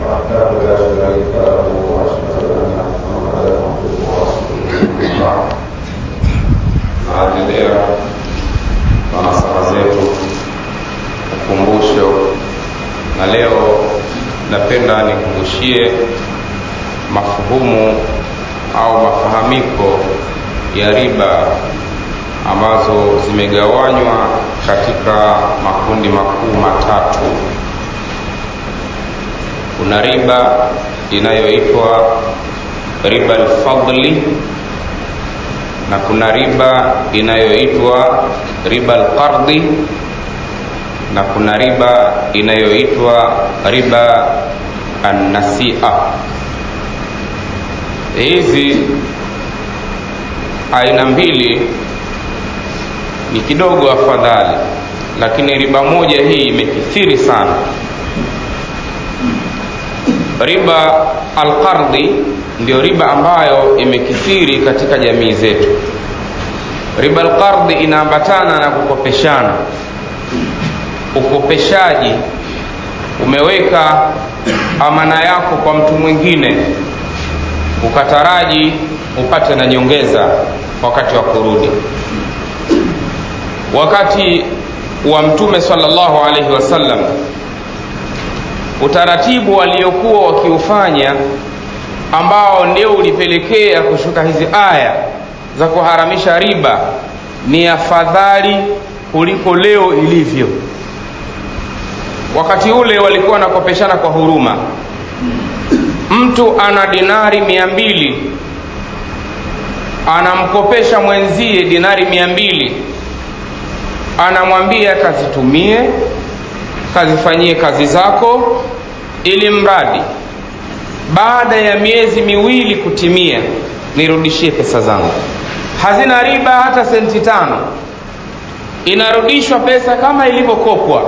وحده لا شريك له واشهد ان محمدا عبده ورسوله بعد naendelea na nasaha zetu ukumbusho na leo napenda nikumbushie mafuhumu au mafahamiko ya riba ambazo zimegawanywa katika makundi makuu matatu kuna riba inayoitwa riba alfadli na kuna riba inayoitwa riba alqardi na kuna riba inayoitwa riba annasia hizi aina mbili ni kidogo afadhali lakini riba moja hii imekithiri sana riba alqardi ndio riba ambayo imekithiri katika jamii zetu riba alqardi inaambatana na kukopeshana ukopeshaji umeweka amana yako kwa mtu mwingine ukataraji upate na nyongeza wakati wa kurudi wakati wa mtume sallallahu alaihi wasallam utaratibu waliokuwa wakiufanya ambao ndio ulipelekea kushuka hizi aya za kuharamisha riba ni afadhali kuliko leo ilivyo wakati ule walikuwa wanakopeshana kwa huruma mtu ana dinari mia mbili anamkopesha mwenzie dinari mia mbili anamwambia kazitumie kazifanyie kazi zako ili mradi baada ya miezi miwili kutimia nirudishie pesa zangu hazina riba hata senti tano inarudishwa pesa kama ilivyokopwa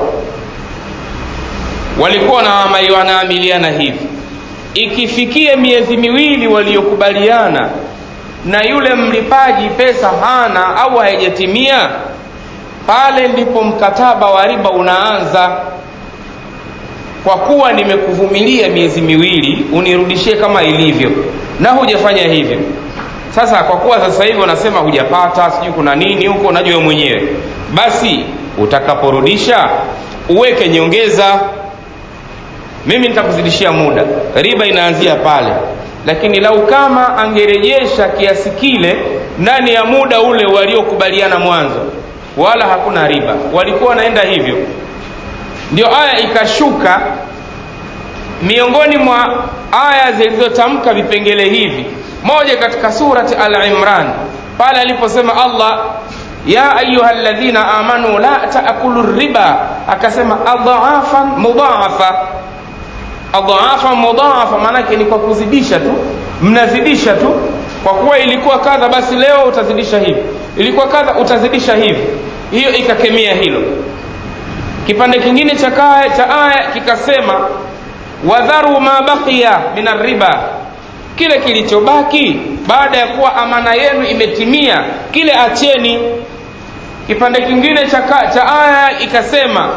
walikuwa wanaamiliana hivi ikifikia miezi miwili waliokubaliana na yule mlipaji pesa hana au haijatimia pale ndipo mkataba wa riba unaanza kwa kuwa nimekuvumilia miezi miwili unirudishie kama ilivyo na hujafanya hivyo sasa kwa kuwa sasa hivi wanasema hujapata sijui kuna nini huko unajua mwenyewe basi utakaporudisha uweke nyongeza mimi nitakuzidishia muda riba inaanzia pale lakini lau kama angerejesha kiasi kile ndani ya muda ule waliokubaliana mwanzo wala hakuna riba walikuwa wanaenda hivyo ndio aya ikashuka miongoni mwa aya zilizotamka vipengele hivi moja katika surati al-imran pale aliposema allah ya ayuha ladhina amanu la taakulu riba akasema adhaafan mudhaafa adhaafan mudhaafa maanake ni kwa kuzidisha tu mnazidisha tu kwa kuwa ilikuwa kadha basi leo utazidisha hivi ilikuwa kadha utazidisha hivi hiyo ikakemea hilo kipande kingine cha kaya cha aya kikasema wadharu ma baqiya min arriba kile kilichobaki baada ya kuwa amana yenu imetimia kile acheni kipande kingine cha, cha aya ikasema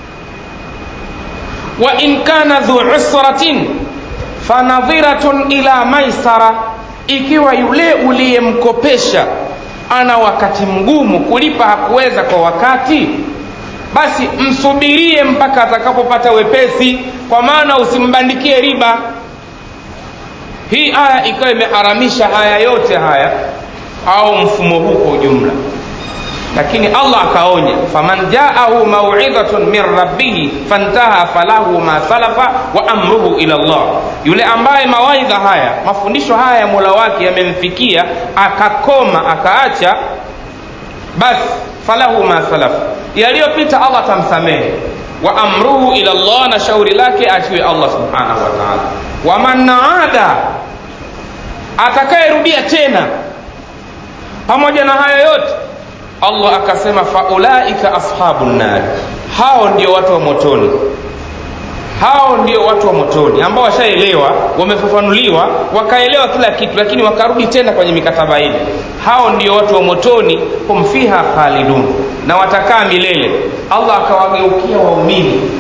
wa in kana dhu usratin fanadhiratun ila maisara ikiwa yule uliyemkopesha ana wakati mgumu kulipa hakuweza kwa wakati basi msubirie mpaka atakapopata wepesi kwa maana usimbandikie riba hii aya ikawa imeharamisha haya yote haya au mfumo huu kwa ujumla lakini allah akaonya faman jaahu mauidhatun min rabbihi fantaha falahu ma salafa wa amruhu ila llah yule ambaye mawaidha haya mafundisho haya ya mola wake yamemfikia akakoma akaacha basi falahu ma salafa yaliyopita allah atamsamehe wa amruhu ila llah na shauri lake atiwe allah subhanahu wa taala waman naada atakayerudia tena pamoja na hayo yote allah akasema faulaika ashabu nnari hao ndio watu wa motoni hao ndio watu wa motoni ambao washaelewa wamefafanuliwa wakaelewa kila kitu lakini wakarudi tena kwenye mikataba ile hao ndio watu wa motoni hum fiha khalidun na watakaa milele allah akawageukia waumini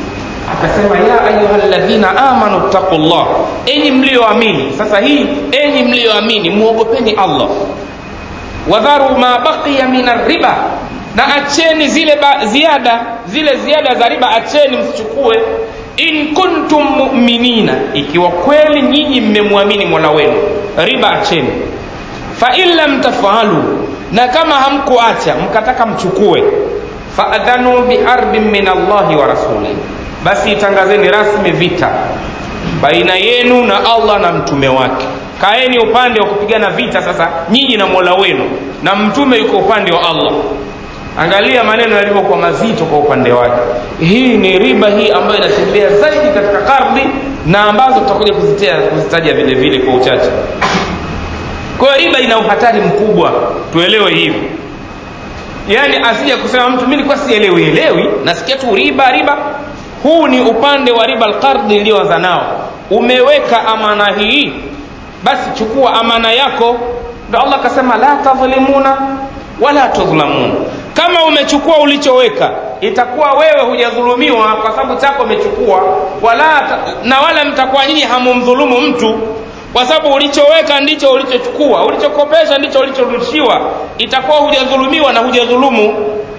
akasema ya ayuha ladhina amanu ttaqullah enyi mlioamini sasa hii enyi mlioamini muogopeni allah wadharu ma baqiya min arriba na acheni zile ba, ziada zile ziada za riba acheni msichukue in kuntum muminina ikiwa kweli nyinyi mmemwamini mola wenu riba acheni fain lam tafalu na kama hamkuacha mkataka mchukue faadhanu biharbin min allahi wa rasulih basi itangazeni rasmi vita baina yenu na allah na mtume wake kaeni upande wa kupigana vita sasa nyinyi na mola wenu na mtume yuko upande wa allah angalia maneno yalivyokuwa mazito kwa upande wake hii ni riba hii ambayo inatembea zaidi katika kardi na ambazo tutakuja kuzitaja vile vile kwa uchache kwa hiyo riba ina uhatari mkubwa tuelewe hivi yaani asija kusema mtu mi nilikuwa sielewi elewi nasikia tu riba riba huu ni upande wa riba alqardi iliyoanza nao umeweka amana hii basi chukua amana yako ndo allah akasema la tadhlimuna wala tudhlamun kama umechukua ulichoweka itakuwa wewe hujadhulumiwa kwa sababu chako umechukua wala na wala mtakuwa nyinyi hamumdhulumu mtu kwa sababu ulichoweka ndicho ulichochukua ulichokopesha ndicho ulichorudishiwa itakuwa hujadhulumiwa na hujadhulumu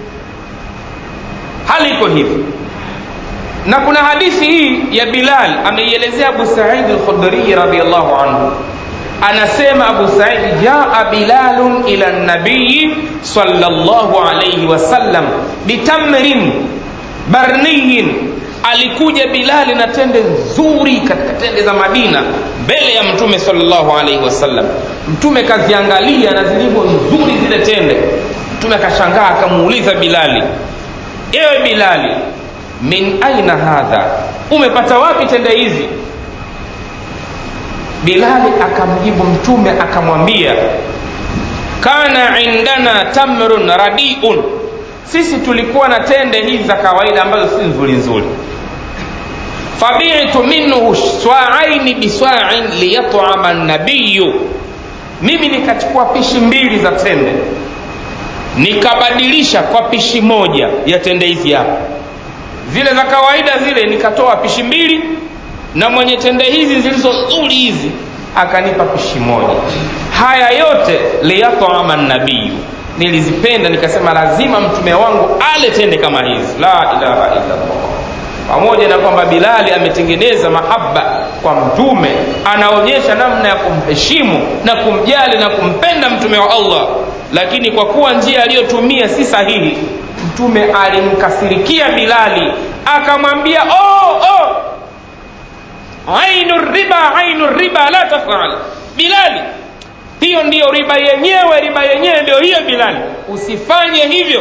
hali iko hivi na kuna hadithi hii ya bilal ameielezea abu saidi lkhudrii radiallahu anhu anasema abu saidi jaa bilalun ila nabiyi salllahu alaihi wasallam bitamrin barniyin alikuja bilali na tende nzuri katika tende za madina mbele ya mtume salllahu alaihi wasallam mtume kaziangalia na zilivyo nzuri zile tende mtume akashangaa akamuuliza bilali ewe bilali min aina hadha umepata wapi tende hizi bilali akamjibu mtume akamwambia kana indana tamrun radiun sisi tulikuwa na tende hizi za kawaida ambazo si nzuri nzuri fabitu minhu swaaini biswain liyatama nabiyu mimi nikachukua pishi mbili za tende nikabadilisha kwa pishi moja ya tende hizi hapa zile za kawaida zile nikatoa pishi mbili na mwenye tende hizi zilizo nzuri hizi akanipa pishi moja haya yote liyatama nabiyu nilizipenda nikasema lazima mtume wangu ale tende kama hizi la ilaha illallah pamoja na kwamba bilali ametengeneza mahaba kwa mtume anaonyesha namna ya kumheshimu na kumjali na kumpenda mtume wa allah lakini kwa kuwa njia aliyotumia si sahihi mtume alimkasirikia bilali akamwambia oh, oh, ainu riba ainu riba la tafal bilali hiyo ndiyo riba yenyewe riba yenyewe ndio hiyo bilali usifanye hivyo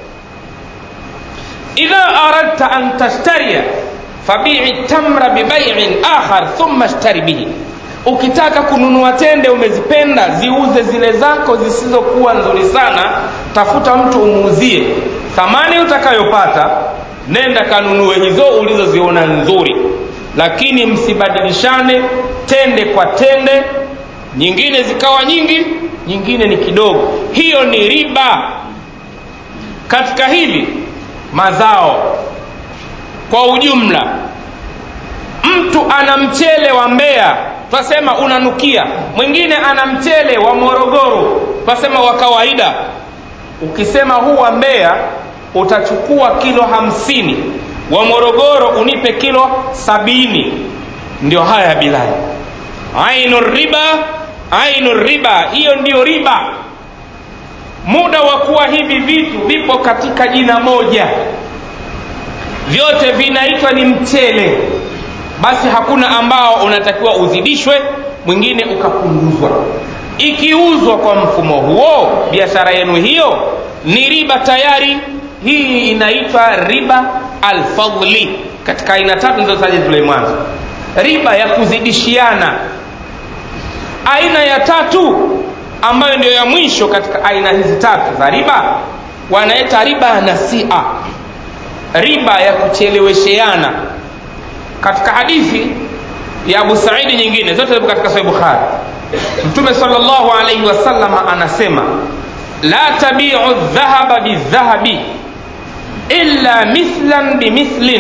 idha aradta an tashtaria fabii tamra bibaiin akhar thumma shtari bihi ukitaka kununua tende umezipenda ziuze zile zako zisizokuwa nzuri sana tafuta mtu umuuzie thamani utakayopata nenda kanunue hizo ulizoziona nzuri lakini msibadilishane tende kwa tende nyingine zikawa nyingi nyingine ni kidogo hiyo ni riba katika hili mazao kwa ujumla mtu ana mchele wa mbea twasema unanukia mwingine ana mchele wa morogoro twasema wa kawaida ukisema huu wa mbea utachukua kilo hamsini wa morogoro unipe kilo sabini ndio haya ya bilali ainu riba ainu riba hiyo ndiyo riba muda wa kuwa hivi vitu vipo katika jina moja vyote vinaitwa ni mchele basi hakuna ambao unatakiwa uzidishwe mwingine ukapunguzwa ikiuzwa kwa mfumo huo biashara yenu hiyo ni riba tayari hii inaitwa riba alfadli katika aina tatu nilizotaja zile mwanzo riba ya kuzidishiana aina ya tatu ambayo ndio ya mwisho katika aina hizi tatu za riba wanaita riba ya nasia riba ya kuchelewesheana katika hadithi ya abu saidi nyingine zote zipo katika sahih bukhari mtume salllahu alaihi wasalama anasema la tabiu dhahaba bidhahabi illa mithlan bimithlin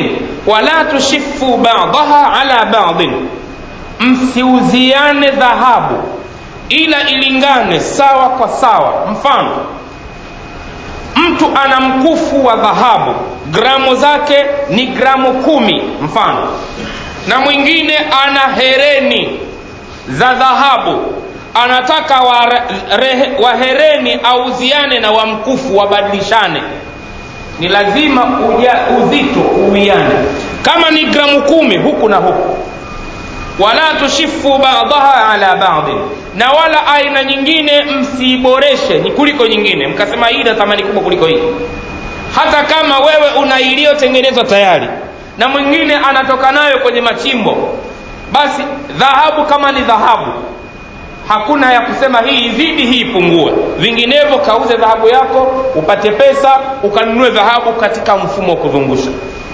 wala tushifu badaha ala badin msiuziane dhahabu ila ilingane sawa kwa sawa mfano mtu ana mkufu wa dhahabu gramu zake ni gramu kumi mfano na mwingine ana hereni za dhahabu anataka wahereni wa auziane na wamkufu wabadilishane ni lazima uja, uzito uwiane kama ni gramu kumi huku na huku wala tushifu badaha ala badin na wala aina nyingine msiiboreshe ni kuliko nyingine mkasema hii ina thamani kubwa kuliko hii hata kama wewe una iliyotengenezwa tayari na mwingine anatoka nayo kwenye machimbo basi dhahabu kama ni dhahabu hakuna ya kusema hii izidi hii ipungue vinginevyo kauze dhahabu yako upate pesa ukanunue dhahabu katika mfumo wa kuzungusha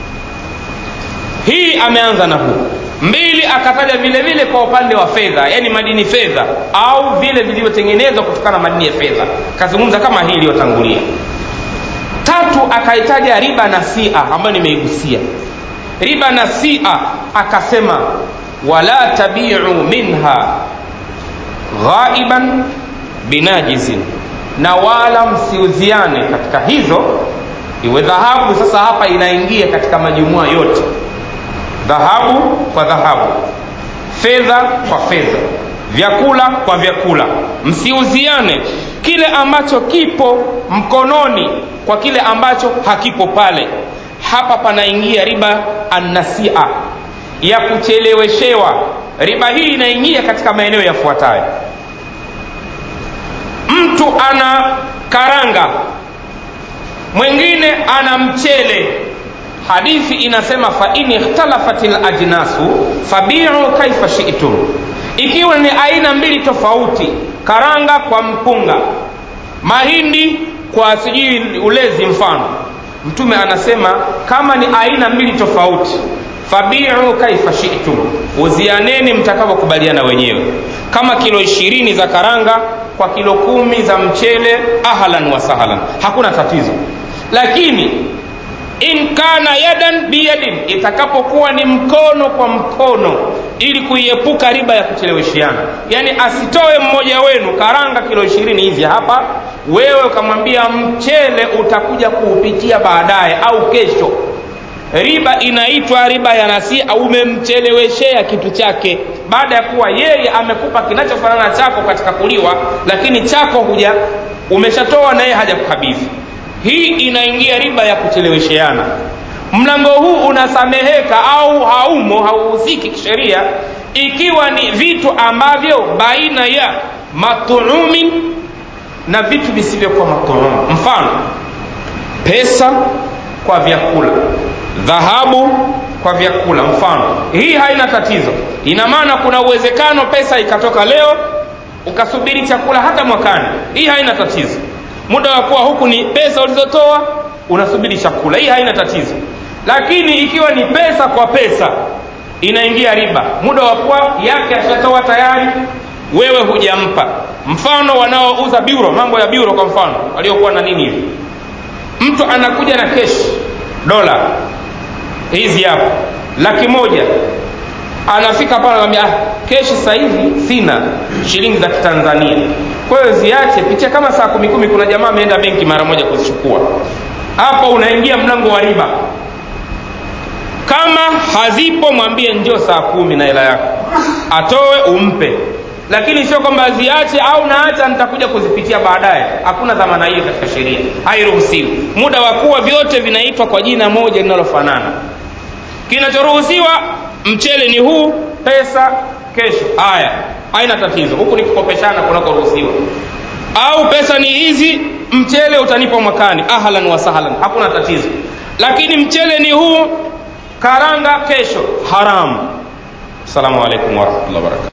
hii ameanza na huu mbili akataja vile vile kwa upande wa fedha yani madini fedha au vile vilivyotengenezwa kutokana na madini ya fedha kazungumza kama hii iliyotangulia tatu akaitaja riba na sia ambayo nimeigusia riba na sia akasema wala tabiu minha ghaiban binajizin na wala msiuziane katika hizo iwe dhahabu sasa hapa inaingia katika majumua yote dhahabu kwa dhahabu fedha kwa fedha vyakula kwa vyakula msiuziane kile ambacho kipo mkononi kwa kile ambacho hakipo pale hapa panaingia riba annasia ya kucheleweshewa riba hii inaingia katika maeneo yafuatayo mtu ana karanga mwingine ana mchele hadithi inasema fain ikhtalafat lajnasu fabiu kaifa shitum ikiwa ni aina mbili tofauti karanga kwa mpunga mahindi kwa sijui ulezi mfano mtume anasema kama ni aina mbili tofauti fabiu kaifa shitum uzianeni mtakavyokubaliana wenyewe kama kilo ishirini za karanga kwa kilo kumi za mchele ahlan wa sahlan hakuna tatizo lakini in kana yadan biyadin itakapokuwa ni mkono kwa mkono ili kuiepuka riba ya kucheleweshiana yaani asitoe mmoja wenu karanga kilo ishirini hizi hapa wewe ukamwambia mchele utakuja kuupitia baadaye au kesho riba inaitwa riba ya nasia umemcheleweshea kitu chake baada ya kuwa yeye amekupa kinachofanana chako katika kuliwa lakini chako huja umeshatoa na yeye hajakukabidhi hii inaingia riba ya kuchelewesheana mlango huu unasameheka au haumo hauhusiki kisheria ikiwa ni vitu ambavyo baina ya matuumi na vitu visivyokuwa matuum mfano pesa kwa vyakula dhahabu kwa vyakula mfano hii haina tatizo ina maana kuna uwezekano pesa ikatoka leo ukasubiri chakula hata mwakani hii haina tatizo muda wa kuwa huku ni pesa ulizotoa unasubiri chakula hii haina tatizo lakini ikiwa ni pesa kwa pesa inaingia riba muda wa kuwa yake ashatoa tayari wewe hujampa mfano wanaouza biuro mambo ya biuro kwa mfano waliokuwa na nini hivi mtu anakuja na keshi dola hizi hapo laki moja anafika pale anamwambia ah, keshi sasa hivi sina shilingi za kitanzania kwa hiyo ziache pitia kama saa kumi kumi kuna jamaa ameenda benki mara moja kuzichukua hapo unaingia mlango wa riba kama hazipo mwambie njoo saa kumi na hela yako atoe umpe lakini sio kwamba aziache au naacha nitakuja kuzipitia baadaye hakuna dhamana hiyo katika sheria hairuhusiwi muda wa kuwa vyote vinaitwa kwa jina moja linalofanana kinachoruhusiwa mchele ni huu pesa kesho haya haina tatizo huku ni kukopeshana kunakoruhusiwa au pesa ni hizi mchele utanipa mwakani ahlan wa sahlan hakuna tatizo lakini mchele ni huu karanga kesho haramu assalamu alaikum warahmatullahi wabarakatu